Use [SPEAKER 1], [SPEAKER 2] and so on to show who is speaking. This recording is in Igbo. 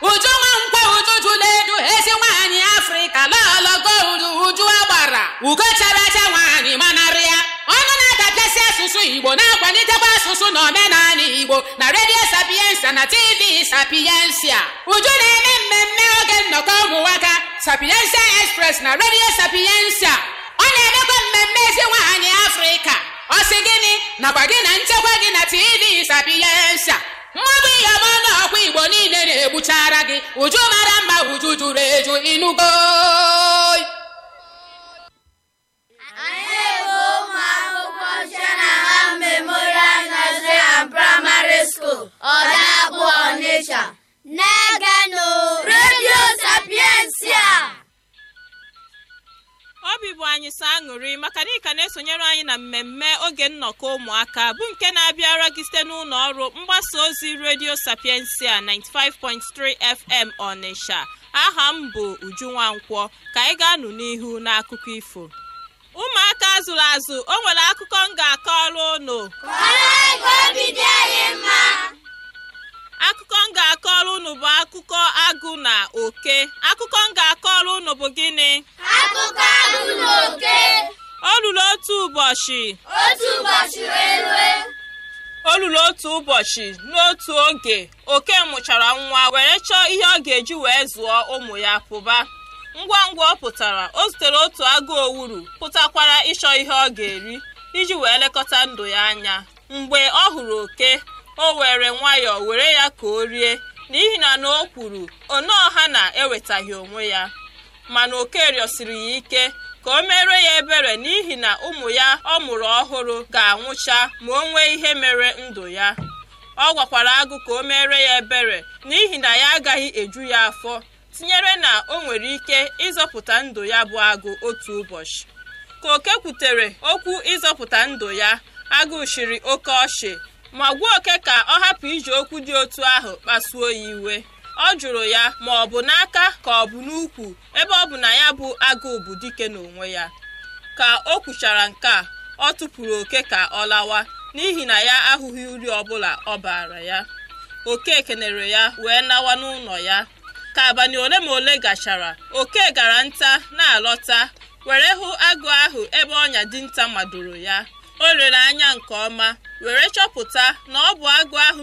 [SPEAKER 1] uju nwa nkwa uju jụla edu ezi nwaanyị afrịka lọlọgo uju uju agbara ugo chara acha nwaanyị manarị ya ọnụ na-adapịasị asụsụ igbo na-akwalitekwa asụsụ na omenala igbo na redio sapiensa na tv sapiensia uju na-eme mmemme oge nnọkọ ụmụnwaka sapiensia express na redio sapiensia ọ na-emekwa mmemme ezi nwaanyị afrịka ọ sị gịnị nakwa gị na nchekwa gị na tv sapiensia mmadụ iyom ọnụ ọkwa igbo niile na-egbuchara gị uju mara mma uju juru eju inugo
[SPEAKER 2] Anyị bụ ụmụ akwụkwọ Shenangham Memorial Nursery and Primary School, Ọdakpụ Ọnịsha. Na-egenụ Radio Sapiensia.
[SPEAKER 3] obi bụ anyị sọ aṅụrị maka na ị ka na-esonyere anyị na mmemme oge nnọkọ ụmụaka bụ nke na-abịara gị site n'ụlọ ọrụ mgbasa ozi redio sapiensia 95.3 fm ọnịsha aha m bụ uju nwankwọ ka anyị ga-anụ n'ihu n'akụkọ ifo ụmụaka azụrụ azụ o nwere akụkọ m ga-akọrọ unu
[SPEAKER 2] Kọrọ anyị ka obi dị anyị mma.
[SPEAKER 3] akụkọ m ga-akọrọ unu bụ akụkọ agụ na oke akụkọ m ga-akọrọ unu bụ gịnị
[SPEAKER 2] Akụkọ agụ na oke.
[SPEAKER 3] o ruru otu ụbọchị
[SPEAKER 2] Otu ụbọchị wee rue.
[SPEAKER 3] o ruru otu ụbọchị n'otu oge oke mụchara nwa were chọọ ihe ọ ga-eji wee zụọ ụmụ ya pụba ngwa ngwa ọ pụtara o zutere otu agụ owuru pụtakwara ịchọ ihe ọ ga-eri iji wee lekọta ndụ ya anya mgbe ọ hụrụ oke o were nwayọọ were ya ka o rie n'ihi na na o kwuru oneọha na-ewetaghị onwe ya mana oke rịọsiri ya ike ka o mere ya ebere n'ihi na ụmụ ya ọ mụrụ ọhụrụ ga-anwụcha ma o nwee ihe mere ndụ ya ọ gwakwara agụ ka o mere ya ebere n'ihi na ya agaghị eju ya afọ tinyere na o nwere ike ịzọpụta ndụ ya bụ agụ otu ụbọchị ka oke kwutere okwu ịzọpụta ndụ ya agụ shiri oke ọchị ma gwa oke ka ọ hapụ iji okwu dị otu ahụ kpasuo ya iwe ọ jụrụ ya ma ọ bụ n'aka ka ọ bụ n'ukwu ebe ọ bụ na ya bụ agụụ bụ dike n'onwe ya ka o kwuchara nke a ọ tụpụrụ oke ka ọ lawa n'ihi na ya ahụghị uri ọbụla ọ bara ya oke kenere ya wee nawa n'ụlọ ya ka abalị ole ma ole gachara oke gara nta na-alọta were hụ agụ ahụ ebe ọnya dinta madoro ya o lere anya nke ọma were chọpụta na ọ bụ agụ ahụ